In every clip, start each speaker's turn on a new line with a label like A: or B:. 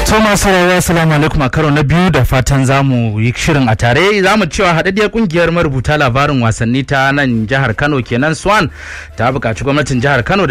A: Thomas Sarawa Assalamu alaikum a karo na biyu da fatan zamu yi shirin a tare zamu cewa haɗaɗɗiyar kungiyar marubuta labarin wasanni ta nan jihar Kano kenan Swan ta buƙaci gwamnatin jihar Kano da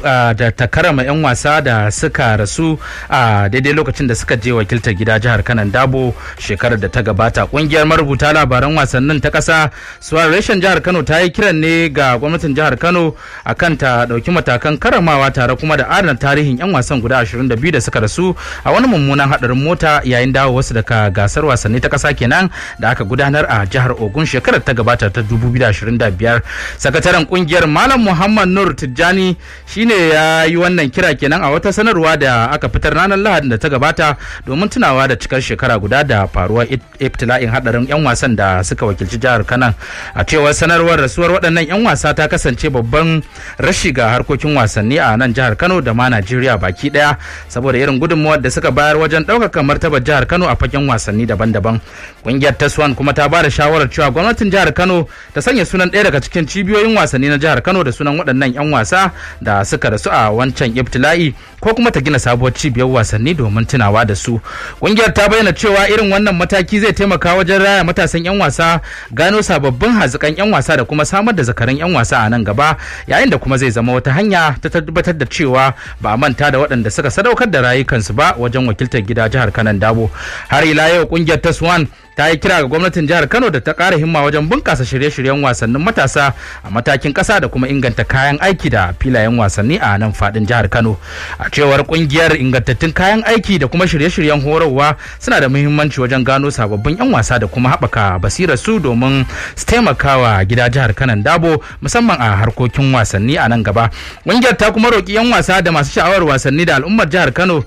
A: ta karama 'yan wasa da suka rasu a daidai lokacin da suka je wakiltar gida jihar Kano Dabo shekarar da ta gabata kungiyar marubuta labaran wasannin ta ƙasa Swan reshen jihar Kano ta yi kiran ne ga gwamnatin jihar Kano akan ta ɗauki matakan karamawa tare kuma da adana tarihin 'yan wasan guda 22 da suka rasu a wani mummunan hadarin mota yayin dawo wasu daga gasar wasanni ta kasa kenan da aka gudanar a jihar Ogun shekarar ta gabata ta 2025 sakataren kungiyar Malam Muhammad Nur Tijjani shine ya yi wannan kira kenan a wata sanarwa da aka fitar ranar Lahadin da ta gabata domin tunawa da cikar shekara guda da faruwar ibtila'in hadarin yan wasan da suka wakilci jihar Kanan a cewar sanarwar rasuwar waɗannan yan wasa ta kasance babban rashi ga harkokin wasanni a nan jihar Kano da ma Najeriya baki daya saboda irin gudunmuwar da suka bayar wajen ɗaukaka martabar jihar Kano a fagen wasanni daban-daban. Ƙungiyar Taswan kuma ta ba da shawarar cewa gwamnatin jihar Kano ta sanya sunan ɗaya daga cikin cibiyoyin wasanni na jihar Kano da sunan waɗannan 'yan wasa da suka rasu a wancan ibtila'i ko kuma ta gina sabuwar cibiyar wasanni domin tunawa da su. Ƙungiyar ta bayyana cewa irin wannan mataki zai taimaka wajen raya matasan 'yan wasa gano sababbin hazikan 'yan wasa da kuma samar da zakaran 'yan wasa a nan gaba yayin da kuma zai zama wata hanya ta tabbatar da cewa ba a manta da waɗanda suka sadaukar da rayukansu ba wajen wakiltar gida jihar kanan dabo har ila yau kungiyar taswan ta yi kira ga gwamnatin jihar kano da ta ƙara himma wajen bunƙasa shirye-shiryen wasannin matasa a matakin ƙasa da kuma inganta kayan aiki da filayen wasanni a nan faɗin jihar kano a cewar kungiyar ingantattun kayan aiki da kuma shirye-shiryen horarwa suna da muhimmanci wajen gano sababbin 'yan wasa da kuma haɓaka basirar su domin su taimakawa gida jihar kanan dabo musamman a harkokin wasanni a nan gaba kungiyar ta kuma roƙi 'yan wasa da masu sha'awar wasanni da al'ummar jihar kano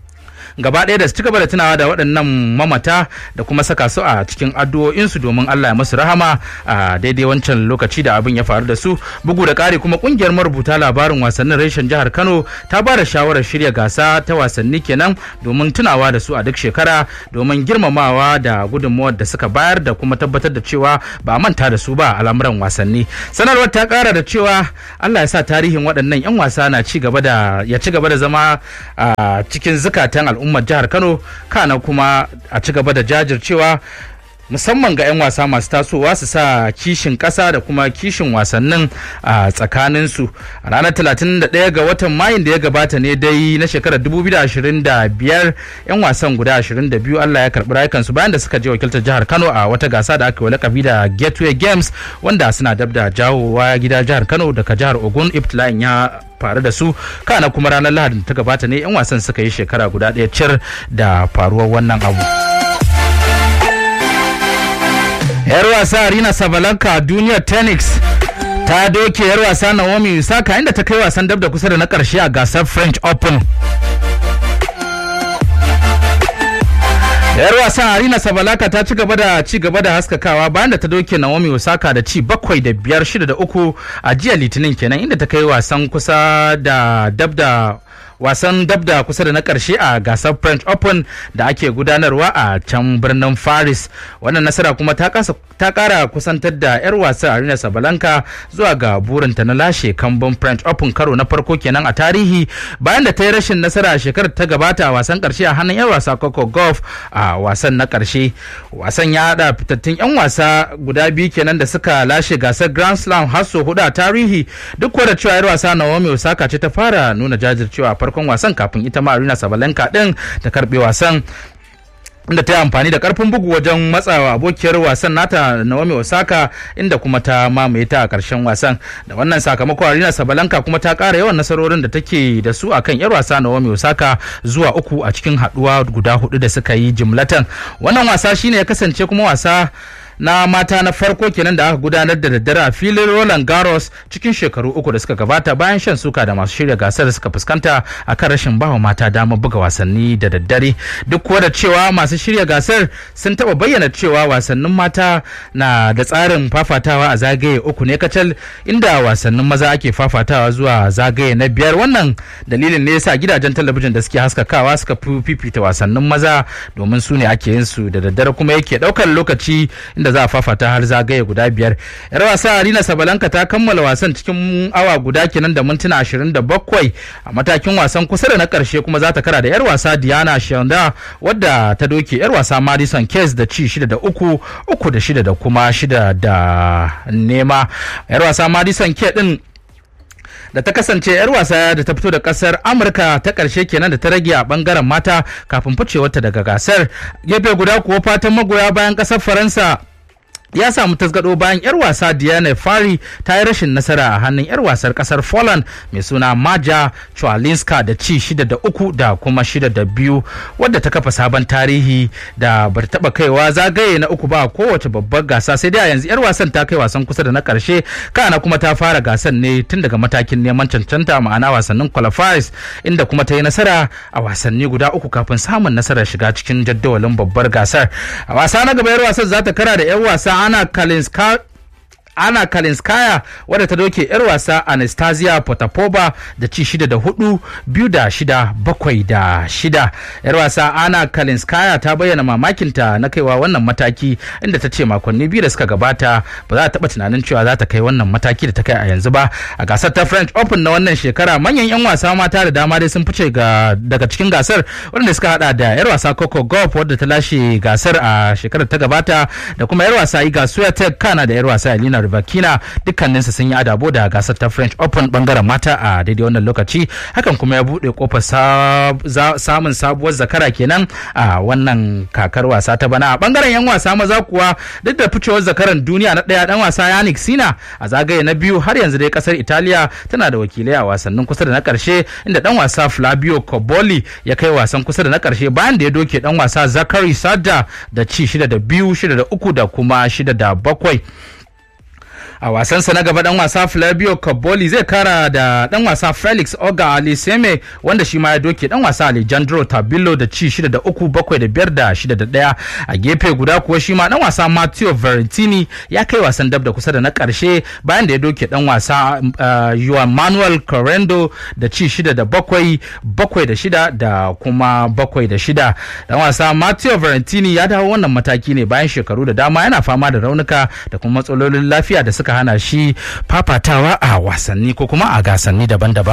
A: gaba ɗaya da su ci gaba da tunawa da waɗannan mamata da kuma saka su a cikin addu'o'insu domin Allah ya masu rahama a daidai wancan lokaci da abin ya faru da su bugu da ƙari kuma ƙungiyar marubuta labarin wasannin reshen jihar Kano ta ba da shawarar shirya gasa ta wasanni kenan domin tunawa da su a duk shekara domin girmamawa da gudunmawar da suka bayar da kuma tabbatar da cewa ba manta da su ba a al'amuran wasanni sanarwar ta ƙara da cewa Allah ya sa tarihin waɗannan 'yan wasa na ci gaba da ya ci gaba da zama a cikin zukatan al'umma al'ummar jihar kano kana kuma a ci gaba da jajircewa musamman ga 'yan wasa masu tasowa su sa kishin ƙasa da kuma kishin wasannin a tsakaninsu a ranar 31 ga watan mayun da ya gabata ne dai na shekarar 2025 'yan wasan guda 22 allah ya karɓi rayukansu bayan da suka je wakiltar jihar kano a wata gasa da aka yi lakabi da gateway games wanda suna dab da jawowa gida jihar kano daga jihar ogun ibtila'in ya faru da su kana kuma ranar lahadin ta gabata ne 'yan wasan suka yi shekara guda ɗaya cir da faruwar wannan abu. yar wasa Arina Sabalanka a duniyar tennis ta doke yar wasa Naomi Osaka inda ta kai wasan dab da kusa da na karshe a gasar French Open. yar wasan Arina Sabalaka ta ci gaba da ci gaba da haskakawa bayan da ta doke Naomi Osaka da ci bakwai da biyar shida da uku a jiya Litinin kenan inda ta kai wasan kusa da dab da wasan dabda kusa da na karshe a gasar french open da ake gudanarwa a can birnin paris wannan nasara kuma ta kara kusantar da 'yar wasa arena sabalanka zuwa ga burinta na lashe kambun french open karo na farko kenan a tarihi bayan da ta yi rashin nasara a shekarar ta gabata a wasan karshe a hannun 'yar wasa coco golf a wasan na karshe wasan ya hada fitattun 'yan wasa guda biyu kenan da suka lashe gasar grand slam har sau hudu a tarihi duk da cewa 'yar wasa naomi osaka ce ta fara nuna jajircewa farkon wasan kafin ita ma Arina Sabalenka din ta karbe wasan inda ta yi amfani da karfin bugu wajen matsawa abokiyar wasan nata Naomi Osaka inda kuma ta mamaye ta a karshen wasan da wannan sakamakon Arina Sabalanka kuma ta kara yawan nasarorin da take da su akan yar wasa Naomi Osaka zuwa uku a cikin haduwa guda hudu da suka yi jimlatan wannan wasa shine ya kasance kuma wasa na mata na farko kenan da aka gudanar da daddare a filin Roland Garros cikin shekaru uku da suka gabata bayan shan suka da masu shirya gasar da suka fuskanta a kan rashin bawa mata damar buga wasanni da daddare duk kuwa da cewa masu shirya gasar sun taba bayyana cewa wasannin mata na da tsarin fafatawa a zagaye uku ne kacal inda wasannin maza ake fafatawa zuwa zagaye na biyar wannan dalilin ne yasa gidajen talabijin da suke haskakawa suka fifita wasannin maza domin su ne ake yin su da daddare kuma yake daukar lokaci inda inda za a fafata har zagaye guda biyar yar wasa Arina Sabalanka ta kammala wasan cikin awa guda kenan da mintuna 27 a matakin wasan kusa da na karshe kuma za ta kara da yar wasa Diana Shanda wadda ta doke yar wasa Madison Case da ci shida da uku uku da shida da kuma shida da nema yar wasa Madison Case din da ta kasance 'yar wasa da ta fito da kasar amurka ta karshe kenan da ta rage a bangaren mata kafin ficewarta daga gasar gefe guda kuwa fatan magoya bayan kasar faransa ya samu tasgado bayan 'yar wasa Diana Fari ta yi rashin nasara a hannun 'yar wasar kasar Poland mai suna Maja Chwalinska da ci shida da uku da kuma shida da biyu wadda ta kafa sabon tarihi da bar taba kaiwa zagaye na uku ba kowace babbar gasa sai dai a yanzu 'yar wasan ta kai wasan kusa da na karshe kana kuma ta fara gasan ne tun daga matakin neman cancanta ma'ana wasannin qualifiers inda kuma ta yi nasara a wasanni guda uku kafin samun nasarar shiga cikin jadawalin babbar gasar a wasa na gaba 'yar wasan za ta kara da 'yan wasa ana kalinska ana kalinskaya wadda ta doke yar wasa anastasia potapova da ci shida da hudu biyu da shida bakwai da shida yar wasa ana kalinskaya ta bayyana mamakinta na kaiwa wannan mataki inda ta ce makonni biyu da suka gabata ba za ta taba tunanin cewa za ta kai wannan mataki da ta kai a yanzu ba a gasar ta french open na wannan shekara manyan yan wasa mata da dama dai sun fice daga cikin gasar wadanda suka hada da yar wasa coco golf wadda ta lashe gasar a shekarar ta gabata da kuma yar wasa iga swiatek kana da yar wasa elina Rybakina dukkaninsu sun yi adabo da gasar ta French Open bangaren mata a daidai wannan lokaci hakan kuma ya buɗe kofar samun sabuwar zakara kenan a wannan kakar wasa ta bana a bangaren yan wasa maza kuwa duk da ficewar zakaran duniya na ɗaya dan wasa Yannick Sina a zagaye na biyu har yanzu dai kasar Italiya tana da wakilai a wasannin kusa da na karshe inda dan wasa Flavio Cobolli ya kai wasan kusa da na karshe bayan da ya doke dan wasa Zakari Sada da ci shida da biyu shida da uku da kuma shida da bakwai a wasansa na gaba dan wasa Flavio Caboli zai kara da dan wasa Felix Oga Aliseme wanda shi ma ya doke dan wasa Alejandro Tabillo da ci shida da uku bakwai da biyar da shida da daya a gefe guda kuwa shi ma dan wasa Matteo Verentini ya kai wasan dab da kusa da na karshe bayan da ya doke dan wasa uh, Juan Manuel Correndo da ci shida da bakwai bakwai da shida da kuma bakwai da shida dan wasa Matteo Verentini ya dawo wannan mataki ne bayan shekaru da dama yana fama da raunuka da kuma matsalolin lafiya da suka hana shi fafatawa a wasanni ko kuma a gasanni daban-daban.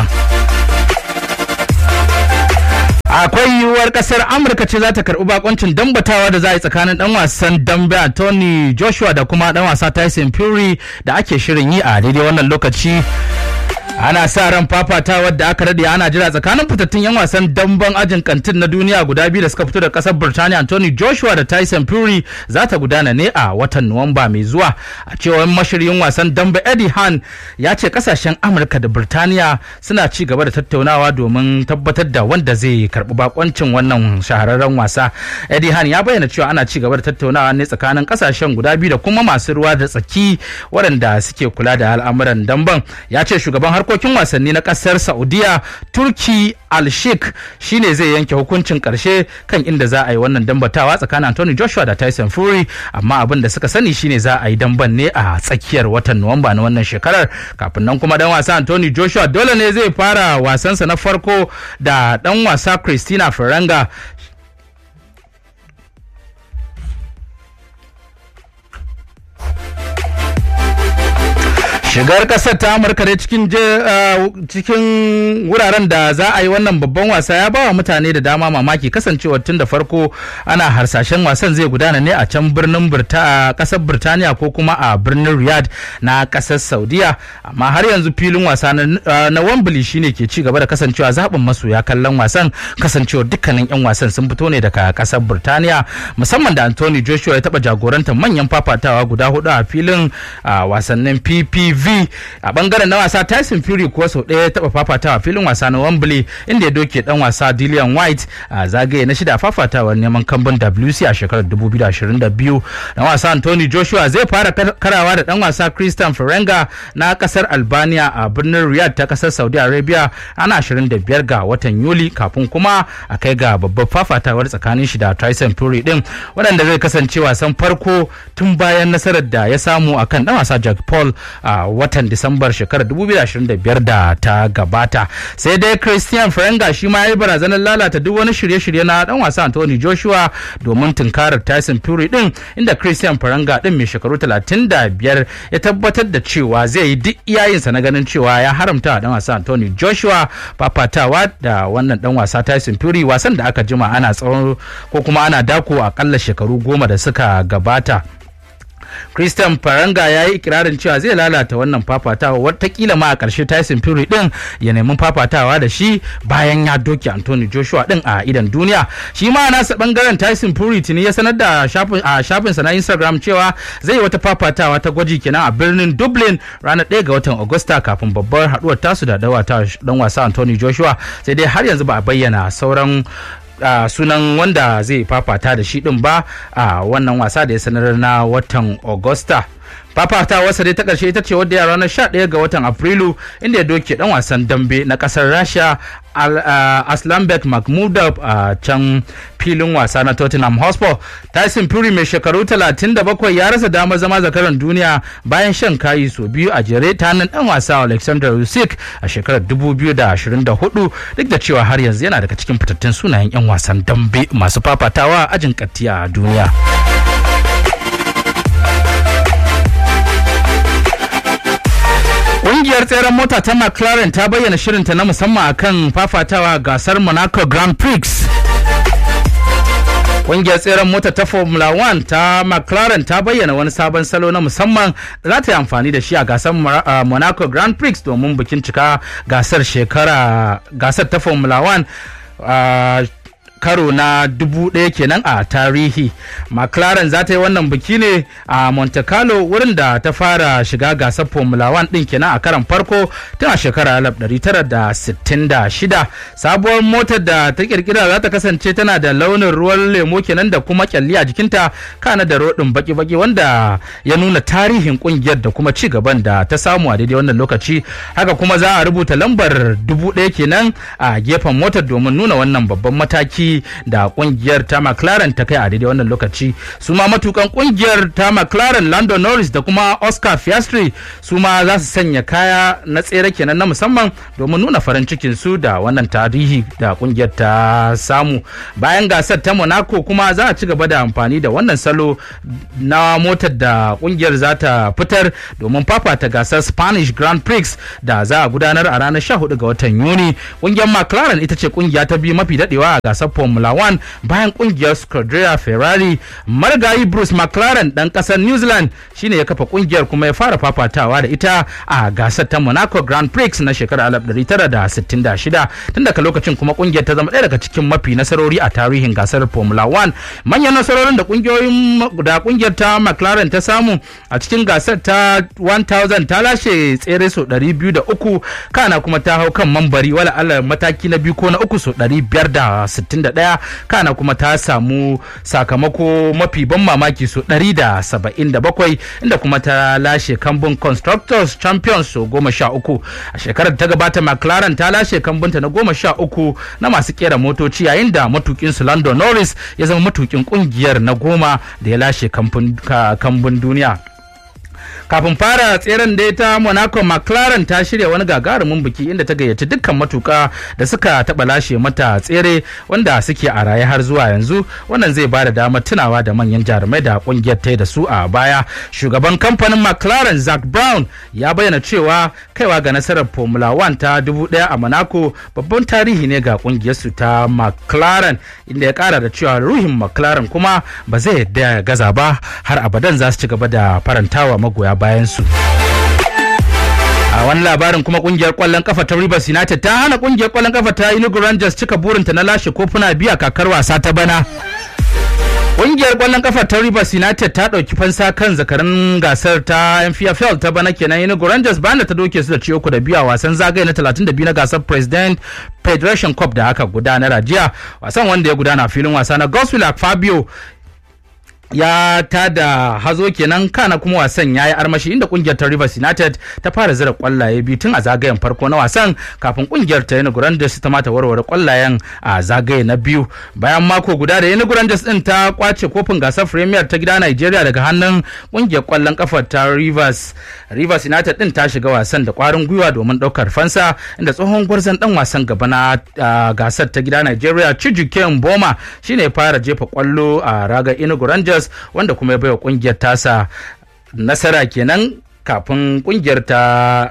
A: akwai yiwuwar kasar amurka ce za ta karbi bakoncin dambatawa da za a yi tsakanin dan wasan dambe tony joshua da kuma dan wasa tyson fury da ake shirin yi a daidai wannan lokaci ana sa ran fafatawar da aka rade ana jira tsakanin fitattun yan wasan damben ajin kantin na duniya guda biyu da suka fito da kasar Birtaniya Anthony Joshua da Tyson Fury za ta gudana ne a watan Nuwamba mai zuwa a cewar mashiryin wasan dambe Eddie Han ya ce kasashen Amurka da Birtaniya suna ci gaba da tattaunawa domin tabbatar da wanda zai karbi bakoncin wannan shahararren wasa Eddie Han ya bayyana cewa ana ci gaba da tattaunawa ne tsakanin kasashen guda biyu da kuma masu ruwa da tsaki waɗanda suke kula da al'amuran damben ya ce shugaban har harkokin wasanni na kasar saudiya turki al-sheikh shine zai yanke hukuncin karshe kan inda za a yi wannan dambatawa tsakanin anthony joshua da tyson fury amma abin da suka sani shine za a yi damban ne a tsakiyar watan nuwamba na wannan shekarar kafin nan kuma dan wasa anthony joshua dole ne zai fara wasansa na farko da dan wasa christina ferranga shigar kasar ta amurka dai cikin cikin wuraren da za a yi wannan babban wasa ya ba wa mutane da dama mamaki kasancewar tun da farko ana harsashen wasan zai gudana ne a can birnin kasar birtaniya ko kuma a birnin riyadh na kasar saudiya amma har yanzu filin wasa na wembley shine ke ci gaba da kasancewa zaɓin masoya kallon wasan kasancewar dukkanin 'yan wasan sun fito ne daga kasar birtaniya musamman da anthony joshua ya taɓa jagorantar manyan fafatawa guda hudu a filin wasannin ppv V a bangaren na wasa Tyson Fury kuwa sau ɗaya ya taɓa fafatawa filin wasa na Wembley inda ya doke dan wasa Dillian White a zagaye na shida fafatawar neman kambun WC a shekarar 2022 dan wasa Anthony Joshua zai fara karawa da dan wasa Christian Ferenga na kasar Albania a birnin Riyadh ta kasar Saudi Arabia ana 25 ga watan Yuli kafin kuma a kai ga babbar fafatawar tsakanin shi da Tyson Fury din waɗanda zai kasance wasan farko tun bayan nasarar da ya samu akan dan wasa Jack Paul a watan disambar shekarar 2025 da ta gabata sai dai christian ferenga shi ma ya yi barazanar lalata duk wani shirye-shirye na dan wasa anthony joshua domin tunkarar tyson fury din inda christian ferenga din mai shekaru 35 ya tabbatar da cewa zai yi duk iyayensa na ganin cewa ya haramta dan wasa anthony joshua fafatawa da wannan dan wasa tyson fury wasan da aka jima ana tsawon ko kuma ana dako akalla shekaru goma da suka gabata Christian Faranga ya yi ikirarin cewa zai lalata wannan fafatawa watakila ma a ƙarshe Tyson Fury din ya nemi fafatawa da shi bayan ya doke Anthony Joshua din a idan duniya. Shi ma nasa bangaren Tyson Fury tuni ya sanar da a shafinsa na Instagram cewa zai yi wata fafatawa ta gwaji kenan a birnin Dublin ranar 1 ga watan Agusta kafin babbar haduwar tasu da dan wasa Anthony Joshua sai dai har yanzu ba a bayyana sauran Uh, sunan wanda zai fafata da shi din ba a uh, wannan wasa da ya sanar na watan Agusta. fafata wasa dai ta ƙarshe ita ce wadda ya ranar 11 ga watan afrilu inda ya doke dan wasan dambe na ƙasar rasha uh, aslanbek mahmudov a can filin wasa na tottenham hotspur tyson fury mai shekaru 37 ya rasa damar zama zakaran duniya bayan shan kayi so biyu a jere ta hannun dan wasa alexander usyk a shekarar 2024 duk da cewa har yanzu yana daga cikin fitattun sunayen 'yan wasan dambe masu fafatawa ajin kattiya a duniya. Ƙungiyar tseren mota ta McLaren ta bayyana shirinta na musamman akan fafatawa gasar Monaco Grand Prix. Ƙungiyar tseren mota ta Formula 1 ta McLaren ta bayyana wani sabon salo na musamman da za ta yi amfani da shi a gasar Monaco Grand Prix domin bikin cika gasar shekara gasar ta Formula 1 karo na dubu ɗaya kenan a tarihi mclaren za ta yi wannan biki ne a monte carlo wurin da ta fara shiga gasar formula 1 ɗin kenan a karan farko tun a shekarar 1966 sabuwar motar da ta kirkira za ta kasance tana da launin ruwan lemo kenan da kuma kyalli a jikinta kana da rodin baki-baki wanda ya nuna tarihin kungiyar da kuma ci gaban da ta samu a daidai wannan lokaci haka kuma za a rubuta lambar dubu ɗaya kenan a gefen motar domin nuna wannan babban mataki da kungiyar ta McLaren ta kai a daidai wannan lokaci su ma matukan kungiyar ta McLaren Lando Norris da kuma Oscar Piastri su ma za su sanya kaya na tsere kenan na musamman domin nuna farin cikin su da wannan tarihi da kungiyar ta samu bayan gasar ta Monaco kuma za a ci gaba da amfani da wannan salo na motar da kungiyar za ta fitar domin fafata gasar Spanish Grand Prix da za a gudanar a ranar 14 ga watan Yuni kungiyar McLaren ita ce kungiya ta biyu mafi dadewa a gasar Formula 1 bayan kungiyar Scuderia Ferrari marigayi Bruce McLaren dan kasar New Zealand shine ya kafa kungiyar kuma ya fara fafatawa da ita a gasar ta Monaco Grand Prix na shekarar 1966 tun daga lokacin kuma kungiyar ta zama ɗaya daga cikin mafi nasarori a tarihin gasar Formula 1 manyan nasarorin da kungiyoyin da kungiyar ta McLaren ta samu a cikin gasar ta 1000 ta lashe tsere so 203 kana kuma ta hau kan mambari wala Allah mataki na biyu ko na uku so 561 kana kuma ta samu sakamako mafi ban mamaki so 177 inda kuma ta lashe kambun constructors champions so goma sha uku a shekarar ta gabata mclaren ta lashe kambunta na goma sha uku na masu kera motoci yayin da matukin su lando norris ya zama matukin kungiyar na goma da ya lashe kambun duniya kafin fara tseren da ta monaco mclaren ta shirya wani gagarumin biki inda ta gayyaci dukkan matuka da suka taba lashe mata tsere wanda suke a raye har zuwa yanzu wannan zai ba da damar tunawa da manyan jarumai da kungiyar ta da su a baya shugaban kamfanin mclaren zack brown ya bayyana cewa kaiwa ga nasarar formula 1 ta dubu daya a monaco babban tarihi ne ga kungiyar su ta mclaren inda ya kara da cewa ruhin mclaren kuma ba zai yadda ya gaza ba har abadan za su ci gaba da farantawa magoya bayansu. a wani labarin kuma kungiyar kwallon kafa ta Rivers United ta hana kungiyar kwallon kafa ta Enugu Rangers cika burinta na lashe kofuna biya kakar wasa ta bana. Ƙungiyar ƙwallon kafa ta Rivers United ta ɗauki fansa kan zakarin gasar ta MPFL ta bana kenan Enugu Rangers bayan da ta doke su da ciyo da biyu a wasan zagaye na 32 na gasar President Federation Cup da aka gudanar a jiya. Wasan wanda ya gudana a filin wasa na Goswill Fabio ya tada hazo kenan kana kuma wasan ya yi armashi inda kungiyar ta Rivers United ta fara zira kwallaye biyu tun a zagayen farko na wasan kafin kungiyar ta Enugu Rangers ta mata warware kwallayen a zagaye na biyu bayan mako guda da Enugu Rangers din ta kwace kofin gasar Premier ta gida Nigeria daga hannun kungiyar kwallon kafa ta Rivers Rivers United din ta shiga wasan da kwarin gwiwa domin daukar fansa inda tsohon gwarzon dan wasan gaba na gasar ta gida Nigeria Chijuke Mboma shine fara jefa kwallo a raga Enugu Rangers Rangers wanda kuma ya baiwa kungiyar tasa nasara kenan kafin kungiyar ta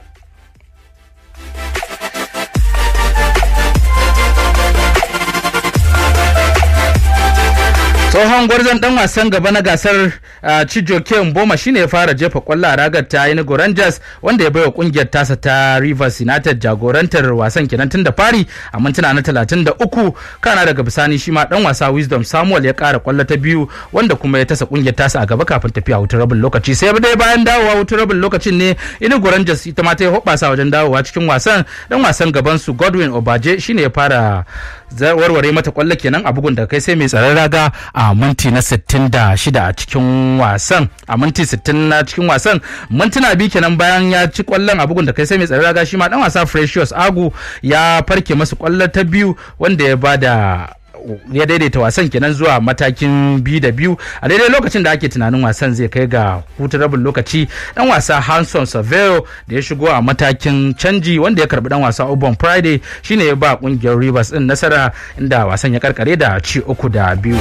A: tsohon gwarzon dan wasan gaba na gasar Chijoke Mboma shine ya fara jefa kwallo a ragar ta Enugu Rangers wanda ya baiwa kungiyar tasa ta Rivers United jagorantar wasan kenan tun da fari a mintuna na 33 kana daga bisani shi ma dan wasa Wisdom Samuel ya kara kwallo ta biyu wanda kuma ya tasa kungiyar tasa a gaba kafin tafiya hutun rabin lokaci sai dai bayan dawowa hutun rabin lokacin ne Enugu Rangers ita ma ta yi hoɓasa wajen dawowa cikin wasan dan wasan gaban su Godwin Obaje shine ya fara warware mata kwallo kenan a bugun da kai sai mai tsaron raga a minti na 66 a cikin wasan a minti 60 na cikin wasan mintuna biyu kenan bayan ya ci kwallon a bugun da kai sai mai tsaron raga shi ma dan wasa Precious Agu ya farke masa kwallo ta biyu wanda ya bada ya daidaita wasan kenan zuwa matakin biyu da biyu a daidai lokacin da ake tunanin wasan zai kai ga hutun rabin lokaci dan wasa hanson saveo da ya shigo a matakin canji wanda ya karbi dan wasa ubon friday shine ya ba kungiyar rivers din nasara inda wasan ya karkare da ci uku da biyu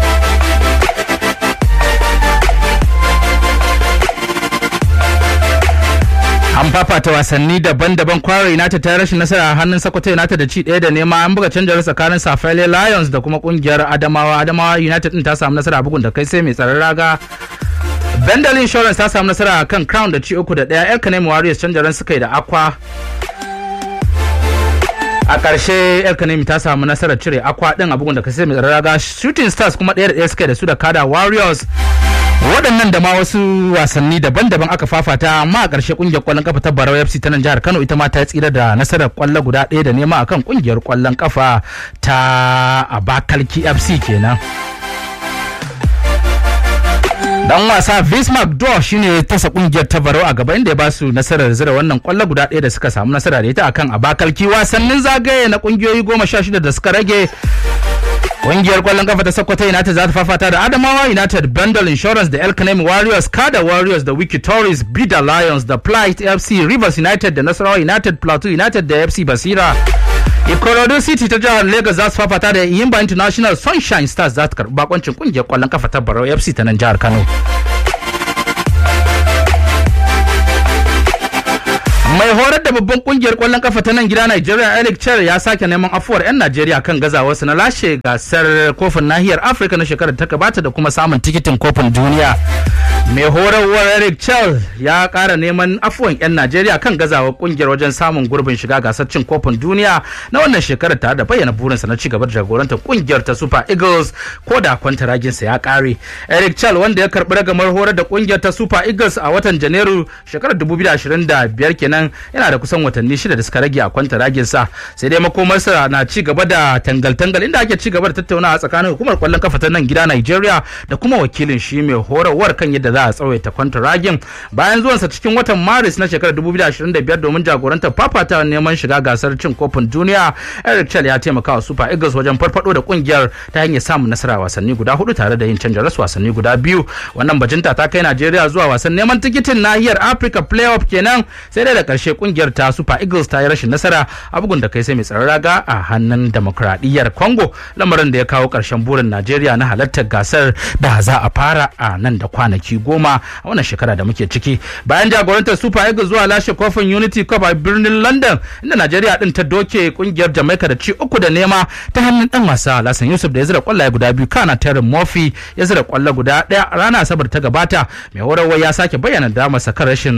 A: an fafata wasanni daban-daban kwara united ta rashin nasara a hannun sokoto united da ci ɗaya da nema an buga canjar tsakanin safele lions da kuma kungiyar adamawa adamawa united din ta samu nasara bugun da kai sai mai tsaron raga bendel insurance ta samu nasara a kan crown da ci uku da ɗaya yan kanemi warriors canjaran suka yi da akwa a ƙarshe el kanemi ta samu nasarar cire akwa ɗin a bugun da kai sai mai tsaron raga shooting stars kuma ɗaya da ɗaya suka da su da kada warriors waɗannan da ma wasu wasanni daban-daban aka fafata amma a ƙarshe ƙungiyar ƙwallon kafa ta Barau FC ta nan jihar Kano ita ma ta tsira da nasarar ƙwallo guda ɗaya da nema akan ƙungiyar ƙwallon kafa ta Abakalki FC kenan. dan wasa Bismarck Dor shine tasa kungiyar ta Barau a gaba inda ya ba su nasarar zira wannan kwallo guda ɗaya da suka samu nasara da ita akan Abakalki wasannin zagaye na kungiyoyi goma sha shida da suka rage Ƙungiyar ƙwallon kafa ta Sokoto United za ta fafata da Adamawa United, Bundle Insurance da El Kanemi Warriors, Kada Warriors da Wiki Tories, Bida Lions da Plight FC, Rivers United da Nasarawa United, Plateau United da FC Basira. Ikorodu City ta jihar Lagos za su fafata da Yimba International Sunshine Stars za ta karɓi bakoncin ƙungiyar ƙwallon kafa ta Barau FC ta nan jihar Kano. mai horar da babban kungiyar kwallon kafa ta nan gida Nigeria Eric Cher ya sake neman afuwar 'yan Najeriya kan gazawarsu na lashe gasar kofin nahiyar Afirka na shekarar ta gabata da kuma samun tikitin kofin duniya. Mai horarwar Eric Cher ya kara neman afuwan 'yan Najeriya kan gazawar kungiyar wajen samun gurbin shiga gasar cin kofin duniya na wannan shekarar tare da bayyana burinsa na ci gaba da jagorantar kungiyar ta Super Eagles ko da kwantaraginsa ya kare. Eric Cher wanda ya karbi ragamar horar da kungiyar ta Super Eagles a watan Janairu shekarar 2025 kenan yana da kusan watanni shida da suka rage a kwanta ragin sa sai dai makomarsa na ci gaba da tangal-tangal inda ake ci gaba da tattaunawa tsakanin hukumar kwallon kafa ta nan gida Nigeria da kuma wakilin shi mai horarwar kan yadda za a tsawaita kwanta ragin bayan zuwansa cikin watan Maris na shekarar 2025 domin jagorantar fafata neman shiga gasar cin kofin duniya Eric Chel ya taimaka wa Super Eagles wajen farfado da kungiyar ta hanyar samun nasara wasanni guda hudu tare da yin canja rasu wasanni guda biyu wannan bajinta ta kai Najeriya zuwa wasan neman tikitin nahiyar Africa playoff kenan sai dai da karshe kungiyar ta Super Eagles ta yi rashin nasara a bugun da kai sai mai tsaron raga a hannun demokradiyyar Congo lamarin da ya kawo karshen burin Najeriya na halartar gasar da za a fara a nan da kwanaki goma a wannan shekara da muke ciki bayan jagorantar Super Eagles zuwa lashe kofin Unity Cup a birnin London inda Najeriya din ta doke kungiyar Jamaica da ci uku da nema ta hannun dan wasa Lasan Yusuf da ya zira kwallaye guda biyu kana Terry Murphy ya zira kwallo guda daya rana asabar ta gabata mai horarwa ya sake bayyana damarsa kan rashin